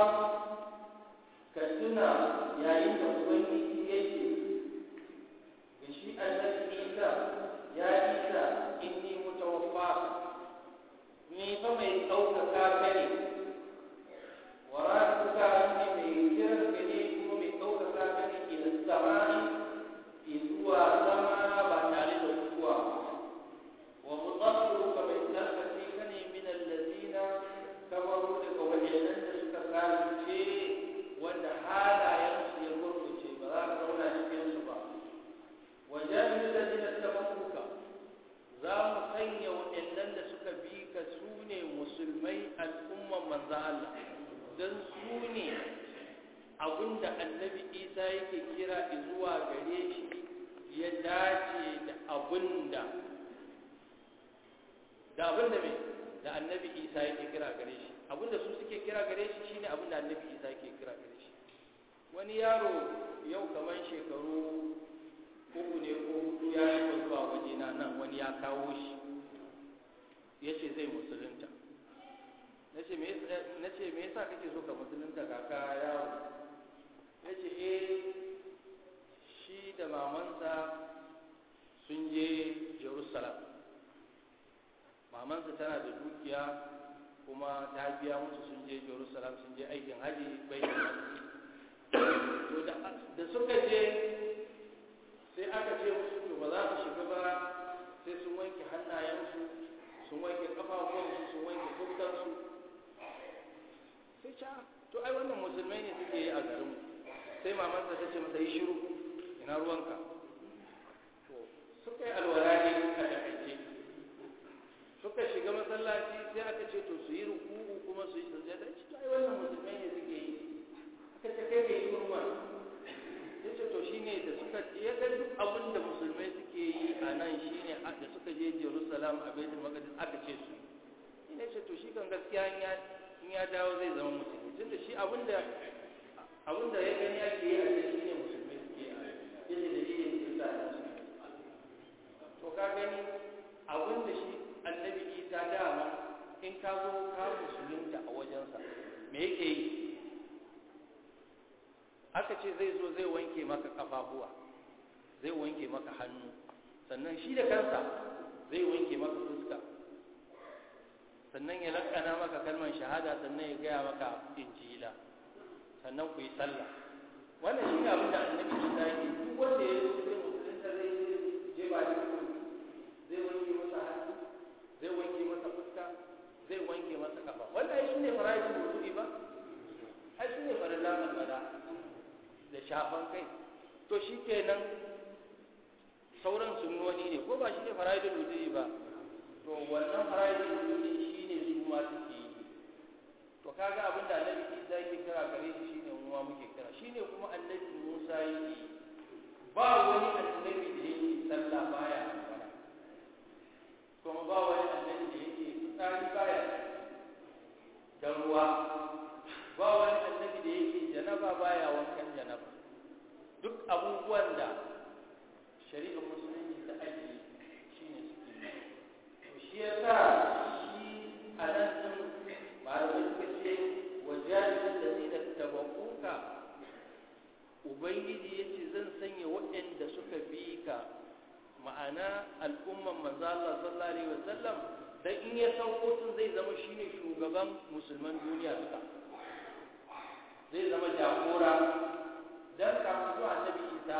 كسنا يا إنت أبني يجي بشيء الذي إيسا يا إيسا إني متوفاك ni fa mai ɗaukaka ka ne wa ratuka ne mai kiran ka ne kuma mai ɗaukaka ka ne ila samani zuwa sama ba tare da kuwa wa mudaffiruka mai tsarkake ka ne min allazina kafaru daga wajenan da suka kafirce wanda halayensu ya gurguce ba za ka zauna cikin su ba wa jami'in allazina tabakuka za mu sanya waɗannan da suka bi ka su ne musulmai al'umman manzo Allah don su ne abinda annabi isa yake kira zuwa gare shi ya dace da abinda da abinda mai da annabi isa yake kira gare shi abinda su suke kira gare shi shine abinda annabi isa yake kira gare shi wani yaro yau kamar shekaru uku ne ko hudu ya yi zuwa wajena nan wani ya kawo shi ya ce zai musulunta na ce me yasa kake so ka musulunta kaka yawo ya ce eh shi da mamansa sun je jerusalem mamansa tana da dukiya kuma ta biya musu sun je jerusalem sun je aikin haji bai to da suka je sai aka ce musu to ba za su shiga ba sai sun wanke hannayensu sun wanke kafafuwansu sun wanke fuskarsu sai ca to ai wannan musulmai ne suke yi a garin sai mamansa ta ce masa yi shiru ina ruwanka to suka yi alwala ne a takaice suka shiga masallaci sai aka ce to su yi ruku'u kuma su yi sujjada ce to ai wannan musulmai ne suke yi aka ce kai mai shiru ma yace to shine da suka ya ga duk abin da musulmai suke yi a nan shine da suka je Jerusalem a Baitul Maqdis aka ce su ina ce to shi kan gaskiya in ya in ya dawo zai zama musulmi tunda shi abin da abin da ya gani ake yi a can shine musulmai suke yi yace da shi ne da sa to ka gani abin da shi annabi Isa dama in ka zo ka musulunta a wajensa me yake yi aka ce zai zo zai wanke maka kafafuwa zai wanke maka hannu sannan shi da kansa zai wanke maka fuska sannan ya lakana maka kalmar shahada sannan ya gaya maka injila sannan ku yi sallah wannan shi ne abin da annabi isa yake duk wanda ya zo zai musulunta zai je ba shi zai wanke masa hannu zai wanke masa fuska zai wanke masa kafa wannan shi ne farajin wuzuri ba ai shi ne farilla alwala da shafan kai to shi kenan sauran sunnoni ne ko ba shi ne fara'idul wudu'i ba to wannan fara'idul wudu'i shi ne su ma suke yi to kaga abin da annabi Isa yake kira gare shi shine mu ma muke kira shine kuma annabi Musa yake ba wani annabi da yake sallah baya alwala kuma ba wani annabi da yake tsari baya da ruwa ba wani annabi da yake janaba baya duk abubuwan da shari'ar musulunci ta ajiye shi ne suke yi to shi ya sa shi a nan sun malamai suka ce wajen da zai da tabakuka ubangiji ya ce zan sanya waɗanda suka bi ka ma'ana al'umman manzo Allah sallallahu alaihi wasallam dan in ya sauko tun zai zama shine shugaban musulman duniya duka zai zama jagora dan kafin zuwa annabi Isa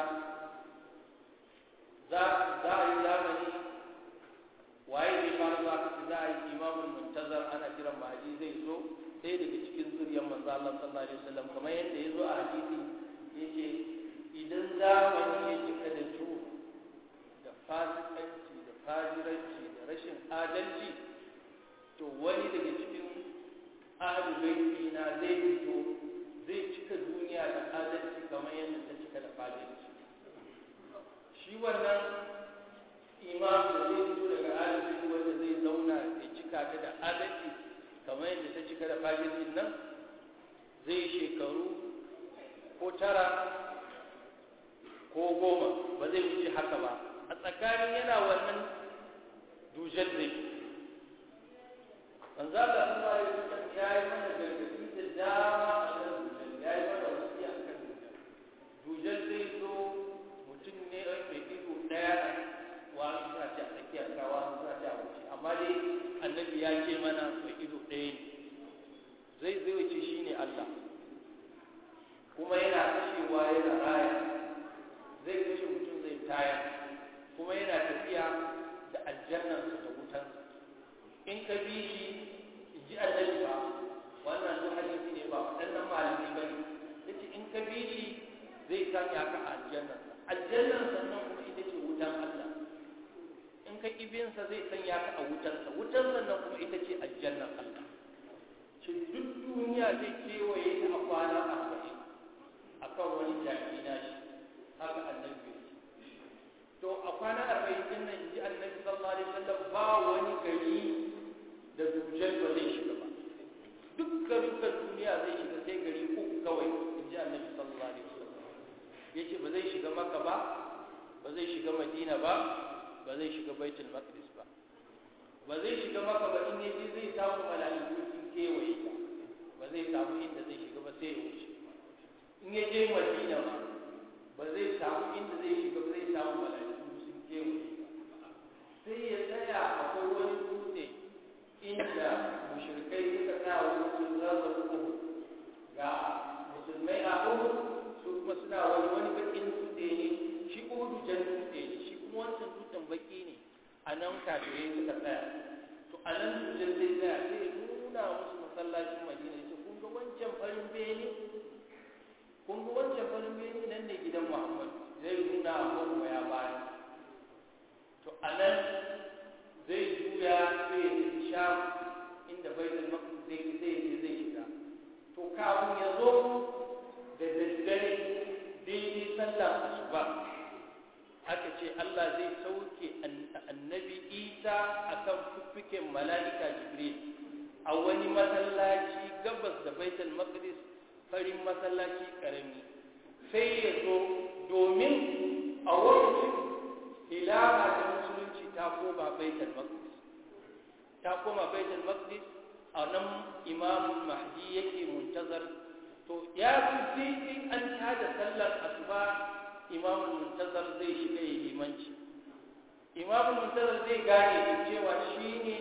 za za a yi zamani waye zai fara zuwa kace za a yi imamul muntazar ana kiran mahdi zai zo sai daga cikin zuriyar manzo Allah sallallahu alaihi wasallam kamar yadda ya zo a hadisi yace idan zamani ya cika da juhu da fasikanci da fajiranci da rashin adalci to wani daga cikin ahlul na zai fito zai cika duniya da adalci kamar yadda ta cika da fajirci shi wannan imam da zai fito daga ahlul wanda zai zauna ya cika ta da adalci kamar yadda ta cika da fajircin nan zai shekaru ko tara ko goma ba zai wuce haka ba a tsakanin yana wannan dujar zai manzo Allah sallallahu alaihi wasallam ya yi mana gargadi da dama a kan dujar ya yi mana wasiya a kan dujar dujar zai zo mutum ne mai ido daya wa suna ce a tsakiyar kawa suna ce a wuce amma dai annabi ya ce mana mai ido ɗaya ne zai zai wuce shine Allah kuma yana kashewa yana raya zai kashe mutum zai taya kuma yana tafiya da aljannansa da wutansa in ka bi shi in ji annabi ba wannan duk hadisi ne ba waɗannan malamai ba ne yace in ka bi shi zai sanya ka a aljannansa aljannansa nan kuma ita ce wutan Allah in ka kibinsa zai sanya ka a wutansa wutansa nan kuma ita ce aljannan Allah ce duk duniya zai kewaye ta a kwana arba'in akan wani jaki na shi haka annabi ya ce to a kwana arba'in din nan ji annabi sallallahu alaihi wasallam ba wani gari da dujal ba zai shiga ba duk garukan duniya zai shiga sai gari uku kawai in ji annabi sallallahu alaihi wasallam yace ba zai shiga maka ba ba zai shiga madina ba ba zai shiga baitul maqdis ba ba zai shiga maka ba in yace zai samu mala'iku sun kewaye ta ba zai samu inda zai shiga ba sai ya wuce in ya je madina ba ba zai samu inda zai shiga ba zai samu mala'iku sun kewaye sai ya tsaya akwai wani dutse inda mushrikai suka tsaya wani sun zaza uku ga musulmai a uku su kuma suna wani wani bakin dutse ne shi uhudu jan dutse ne shi kuma wancan dutsen baki ne a nan kafirai suka tsaya to a nan dutsen zai tsaya sai ya nuna musu masallacin madina ya ce kun ga wancan farin bene kun ga wancan farin bene nan ne gidan muhammad zai nuna abubuwa ya baya to a nan zai juya sai ya tafi sham inda baitul maqdis zai zai je zai shiga to kafin ya zo da daddare daidai sallar asuba aka ce Allah zai sauke annabi Isa akan fuffuken mala'ika Jibril a wani masallaci gabas da baitul maqdis farin masallaci karami sai ya zo domin a lokacin ilaha ta musulunci ta koma baitul maqdis ta koma baitul maqdis a nan imam mahdi yake muntazar to ya fi in an tada sallar asuba imam muntazar zai shiga yi limanci imam muntazar zai gane cewa shine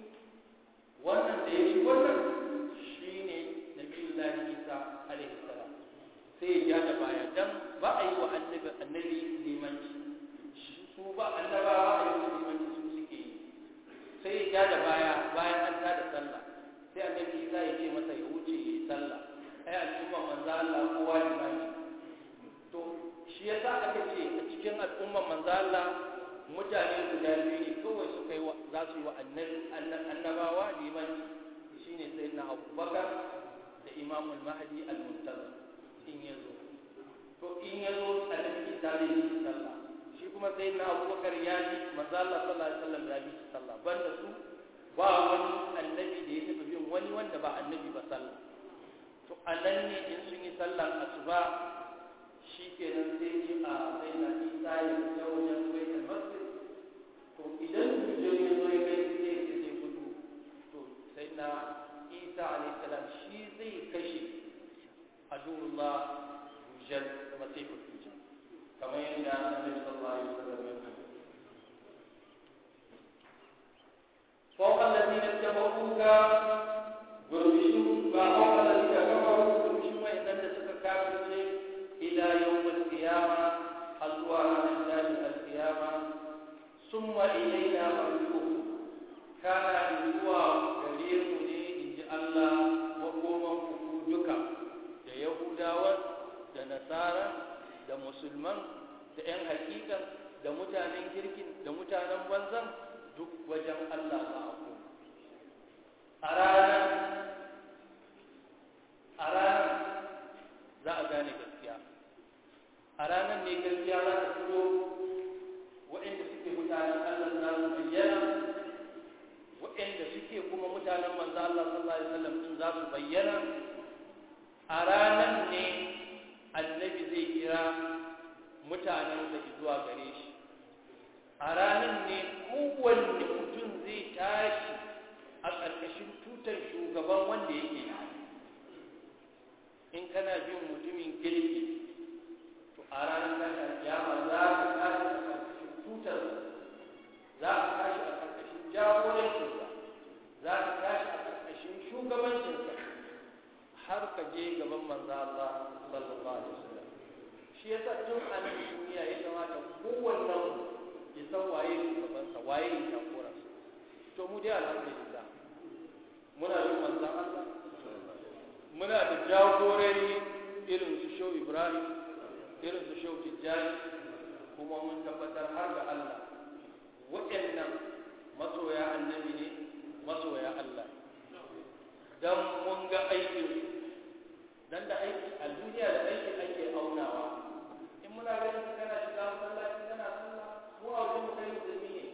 wannan da ya shi wannan shine nabiyullahi isa alaihi salam sai ya da baya dan ba a yi wa annabi annabi limanci su ba annabawa a yi limanci su suke yi sai ya da baya bayan an tada sallah sai annabi Isa ya ce masa ya wuce ya yi sallah ai al'umma manzo Allah kowa limami to shi yasa aka ce a cikin al'umma manzo Allah mutane guda biyu ne kawai suka yi za su yi wa annabawa limanci shine sayyidina Abubakar da Imamul Mahdi al-Muntazir in yazo to in yazo annabi Isa zai yi sallah shi kuma sai na abubakar ya ji manzo Allah sallallahu alaihi wasallam ya bi sallah banda su ba wani annabi da ya taɓa bin wani wanda ba annabi ba sallah to anan ne in sun yi sallar asuba shi kenan sai ji a sai na isa ya fita wajen baitul masjid to idan dujjal ya zo ya kai sai ya zai gudu to sai na isa alayhi salam shi zai kashe adullah dujjal masihul dujjal kamar yadda annabi sallallahu alaihi wasallam ya faɗa فوق الذين اتبعوك برمشوا فوق الذين كفروا برمشوا وإن لم كافر إلى يوم القيامة الوان الله القيامة ثم إلينا مرجعكم كان إذوا كبير إن جاء الله وقوما فكودك da Yahudawa da Nasara da Musulman da ‘yan hakika da mutanen kirkin da mutanen banzan duk wajen Allah za a koma. A ranar, a ranar za a gane gaskiya. A ranar ne gaskiya za ta fito waɗanda suke mutanen Allah za su bayyana, waɗanda suke kuma mutanen manzo Allah sallallahu Alaihi wasallam din za su bayyana. A ranar ne annabi zai kira mutanen da zuwa gare shi. a ranar ne kowanne mutum zai tashi a ƙarƙashin tutar shugaban wanda yake in kana bin mutumin kirki to a ranar tashin kiyama za ka tashi a ƙarƙashin tutar za ka tashi a ƙarƙashin jagorancinsa za ka tashi a ƙarƙashin shugabancinsa har ka je gaban manzo Allah sallallahu alaihi wasallam shi yasa tun a nan duniya ya kamata kowannen ya san waye shugabansa waye ya jagoransa to mu dai alhamdulillah muna bin manzon Allah muna da jagorori irin su Shehu Ibrahim irin su Shehu Tijjani kuma mun tabbatar har ga Allah waɗannan masoya annabi ne masoya Allah dan mun ga aikin dan da aiki a duniya da aiki ake aunawa in muna ganin kana shiga masallaci kana sallah mu a wajen mu kai musulmi ne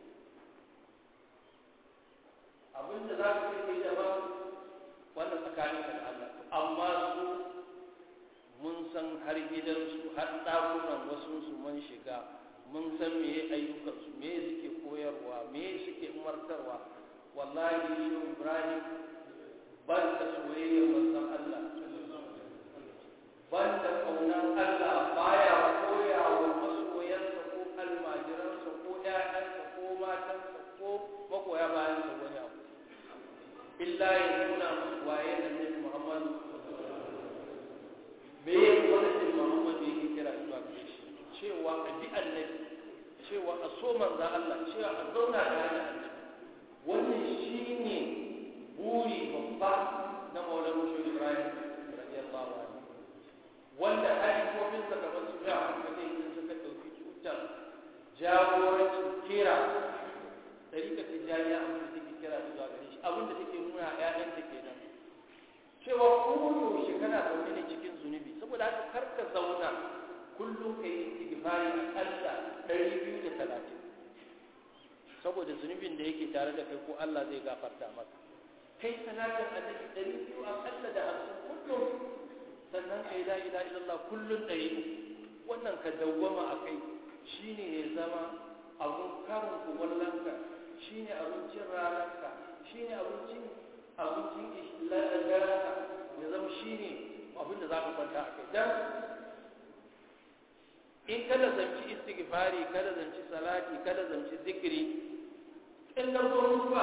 abinda za ka kai kai daban wannan tsakanin ka da Allah amma su mun san har gidansu har ɗakunan wasu su mun shiga mun san me ayyukansu me suke koyarwa me suke umartarwa wallahi shi Ibrahim ban da soyayyar manzon Allah ban da kaunan Allah baya koya wa masoyansa ko almajiransa ko ƴaƴansa ko matansa ko magoya bayansa wani abu illa ya nuna musu waye da Nabi Muhammad me ya wani Muhammad yake kira zuwa gare shi cewa a bi annabi cewa a so manzo Allah cewa a zauna da annabi wannan shine buri babba na Maulana Shehu Ibrahim radiyallahu anhu wanda halifofin sa kamar su ga hankali in suka dauki cutar jagorancin kira ɗarika tijjaniya abin da take kira zuwa gare shi abin da take nuna ‘ya'yanta kenan cewa koyaushe kana zaune ne cikin zunubi saboda haka kar ka zauna kullum ka yi istighfari aƙalla ɗari biyu da talatin saboda zunubin da yake tare da kai ko Allah zai gafarta maka kai salatin annabi ɗari biyu aƙalla da hamsin kullum sannan kai la ilaha illallah kullum ɗari uku wannan ka dawwama a kai shine ya zama abun karin kumallonka shi ne abincin ranarka shi ne abincin abincin garanka ya zama shi ne abin da za ka kwanta a kai don in kada zanci istighfari kada zanci salati kada zanci zikiri in na zo mutuwa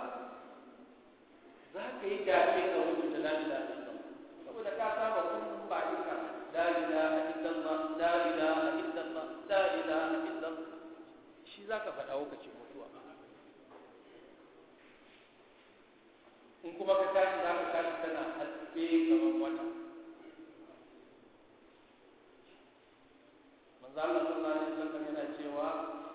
za ka yi dace ga mutu da lalila saboda ka saba kullum ba ika la ilaha illallah la ilaha illallah la ilaha illallah shi za ka faɗa lokacin mutuwa in kuma ka tashi za ka tashi kana haske kamar wata manzo Allah sallallahu alaihi wasallam yana cewa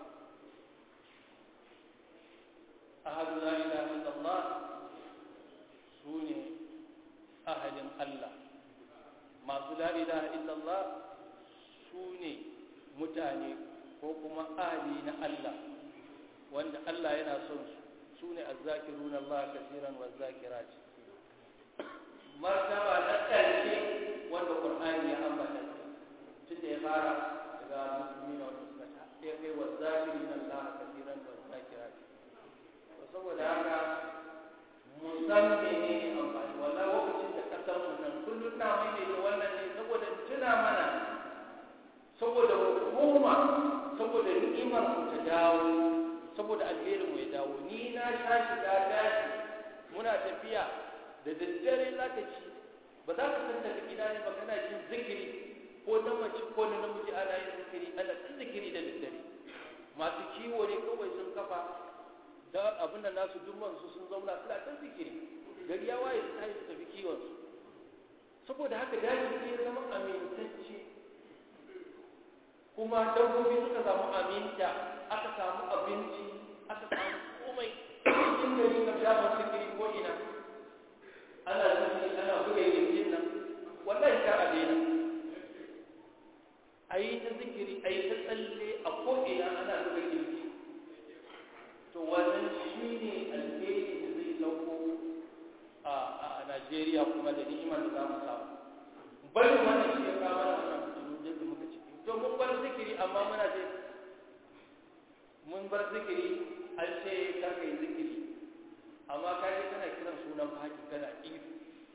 ahadu la ilaha illallah sune ahadin Allah masu la ilaha illallah sune mutane ko kuma ahli na Allah wanda Allah yana son su su ne azzakirun Allah kasiran wa zakirat martaba na ƙarshe wanda Qur'ani ya ambata inda ya fara daga musulmi na wani suka ya kai wa zakiri na Allah kasiran wa zakirat saboda haka musamman ne amfani wala lokacin da kasar mu nan kullum na mai da wannan ne saboda tuna mana saboda hukuma saboda ni'imar mu ta dawo saboda alherin mu ya dawo ni na sha shiga daji muna tafiya da daddare za ka ci ba za ka san daga gida ne ba kana jin zikiri ko na mace ko na namiji ana yin zikiri ana ta zikiri da daddare masu kiwo ne kawai sun kafa da abin da nasu dumman su sun zauna suna ta zikiri gari ya waye su tashi su tafi kiwon su saboda haka daji ne ya zama amintacce kuma dabbobi suka samu aminta aka samu abinci aka samu komai cikin gari ka shafa zikiri ko ina ana zikiri ana buga yankin nan wallahi kar a daina a yi ta zikiri a yi ta tsalle a ko'ina ana buga yanki to wannan shi ne alheri da zai sauko a Najeriya kuma da ni'imar da za mu samu bari wannan shi ya kama da wannan mutum da muka ciki to mun bar zikiri amma muna ce mun bar zikiri an ce kar ka yi zikiri amma ka je kana kiran sunan faki kana ihu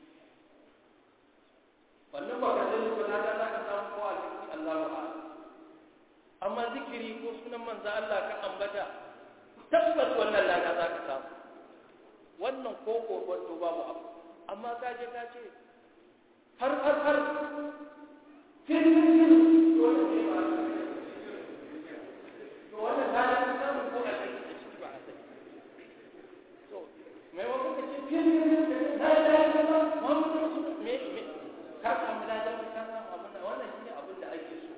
wannan ba ka sani ko na da za ka samu ko a cikin Allah ba amma zikiri ko sunan manzo Allah ka ambata tabbas wannan lada za ka samu wannan ko ko wato babu abu amma ka je ka ce har har har fil fil fil dole ne ba to wannan lada ka samu ko a cikin ba a sani to mai wa kuka ce fil fil fil la ilaha illallah muhammadu rasulullah me me ka samu lada ka samu abin wannan shine abin da ake so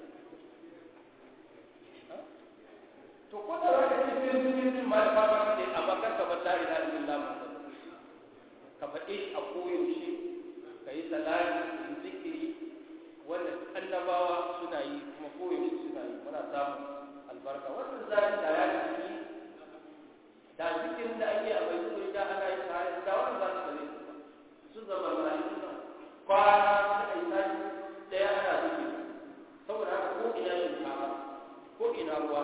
to ko da wani cikin cikin ma ba ba ne amma kar ka bar la ilaha illallah ka faɗe a koyaushe ka yi salati da zikiri wanda annabawa suna yi kuma koyaushe suna yi muna samun albarka wannan zaki da ya ci da zikirin da ake a bai zuwa da ana yi tare da wannan za su bane su zama malaikun nan kwana suka yi sati daya ana zikiri saboda haka ko ina shinkafa ko ina ruwa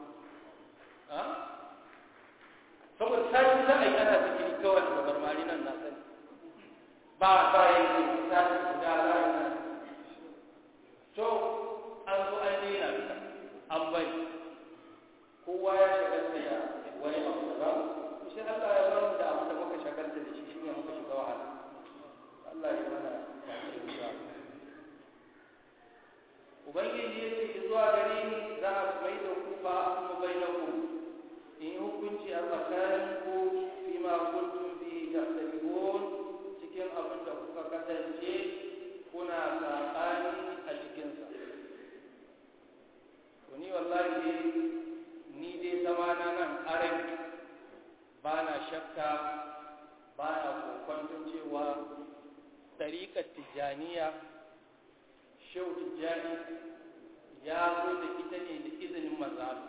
saboda sati za a yi ana zikiri kawai da barmari nan na sani ba ba yanzu sati guda za a yi to an zo an daina duka an bari kowa ya shagalta da wani abu da ba to sai Allah ya bar mu da abu da muka shagalta da shi shine muka shiga wahala Allah ya mana ya Ubangiji ya ce zuwa gare ni za a mai da ku ba kuma bai na ku in yi hukunci a tsakanin ku fi ma kuntum bi tahtalifun cikin abin da kuka kasance kuna saɓani a cikinsa to ni wallahi ni dai zama na nan arin ba na shakka ba na kokwanton cewa ɗariƙar tijjaniya shehu tijjani ya zo da ita ne da izinin mazalu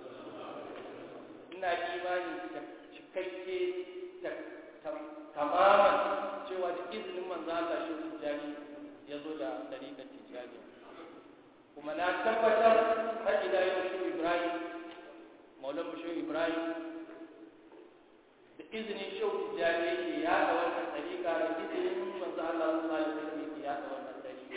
ina imani da cikakke da tamaman cewa da izinin manzala shehu tijjani ya zo da ɗariƙar tijjani kuma na tabbatar har ila yau shehu ibrahim maulan shehu ibrahim da izinin shehu tijjani yake yaɗa wannan ɗariƙa da izinin manzala sallallahu alaihi wasallam yake yaɗa wannan ɗariƙa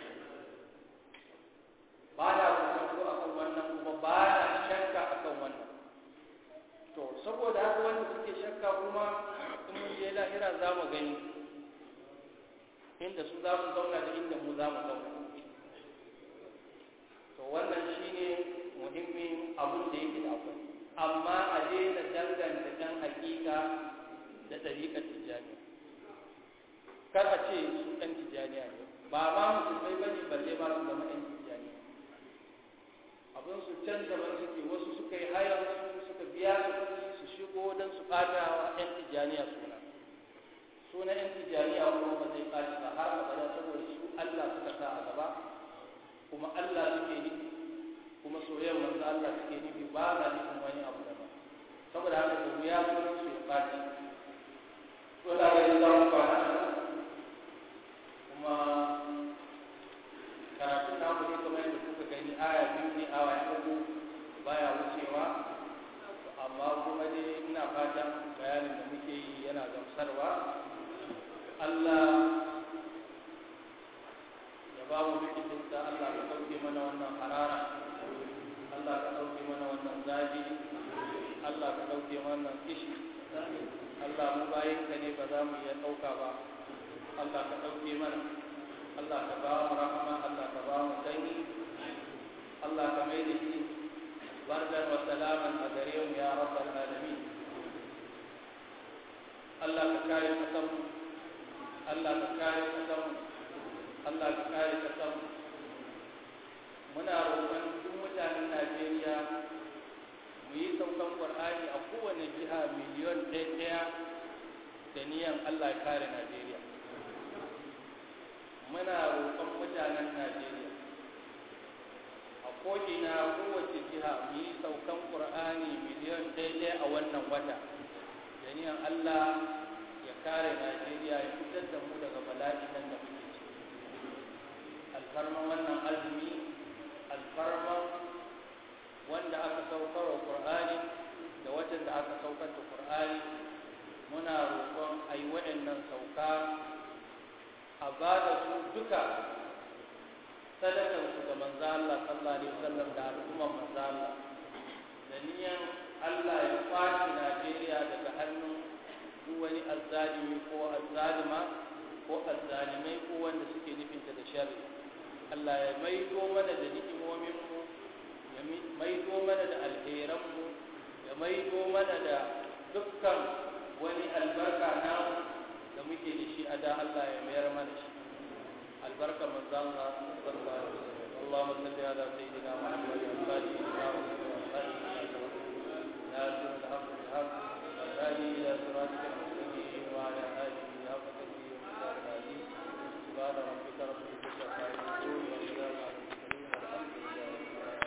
ba na kusanto a kan wannan kuma ba na shakka a kan wannan to saboda haka wanda suke shakka kuma in mun je lahira za mu gani inda su za mu zauna da inda mu za mu zauna to wannan shine muhimmin abin da yake da akwai amma a daina danganta ɗan hakika da ɗariƙar tijjaniya kar a ce su ɗan tijjaniya ne ba ma musulmai ba ne balle ma su zama ɗan tijjaniya abin su can daban suke wasu suka yi hayar su suka biya su kuɗi su shigo don su ɓata wa ɗan tijjaniya suna suna ɗan tijjaniya kuma ba zai ɓaci ba har abada saboda su Allah suka sa a gaba kuma Allah suke nufi kuma soyayyar manzo Allah suke nufi ba na nufin wani abu daban saboda haka da wuya sunan su ya ɓaci to da ga za mu fara kuma karatu na mu ne kamar yadda awa uku baya wucewa amma kuma dai ina fatan bayanin da muke yi yana gamsarwa Allah ya ba mu bikitinsa Allah ka ɗauke mana wannan harara Allah ka ɗauke mana wannan zafi Allah ka ɗauke mana wannan kishi Allah mu bayin ka ne ba za mu iya ɗauka ba Allah ka ɗauke mana Allah ka ba mu rahama Allah ka ba mu sanyi Allah ka mai da shi bardan wa salaman a gare mu ya rabbal alamin Allah ka kare kasanmu Allah ka kare kasanmu Allah ka kare kasanmu muna roƙon duk mutanen Najeriya mu yi saukan Qur'ani a kowane jiha miliyon ɗaya ɗaya da niyan Allah ya kare Najeriya muna roƙon mutanen Najeriya a ko'ina kowace jiha mu yi saukan Qur'ani miliyon ɗaya ɗaya a wannan wata da niyan Allah ya kare Najeriya ya fitar da mu daga bala'in nan da muke ciki alfarman wannan azumi alfarman wanda aka saukar wa Qur'ani da watan da aka saukar da Qur'ani muna roƙon a yi waɗannan sauka a ba da su duka sadakar su ga manzo Allah sallallahu alaihi wasallam da al'ummar manzo Allah da niyan Allah ya kwace Najeriya daga hannun duk wani azzalimi ko azzalima ko azzalimai ko wanda suke nufinta da sharri Allah ya maido mana da ni'imominmu ya maido mana da alheranmu ya maido mana da dukkan wani albarka namu da muke da shi a da Allah ya mayar mana shi albarka manzo Allah sallallahu alaihi wasallam اللهم صل على سيدنا محمد وعلى اله وصحبه وسلم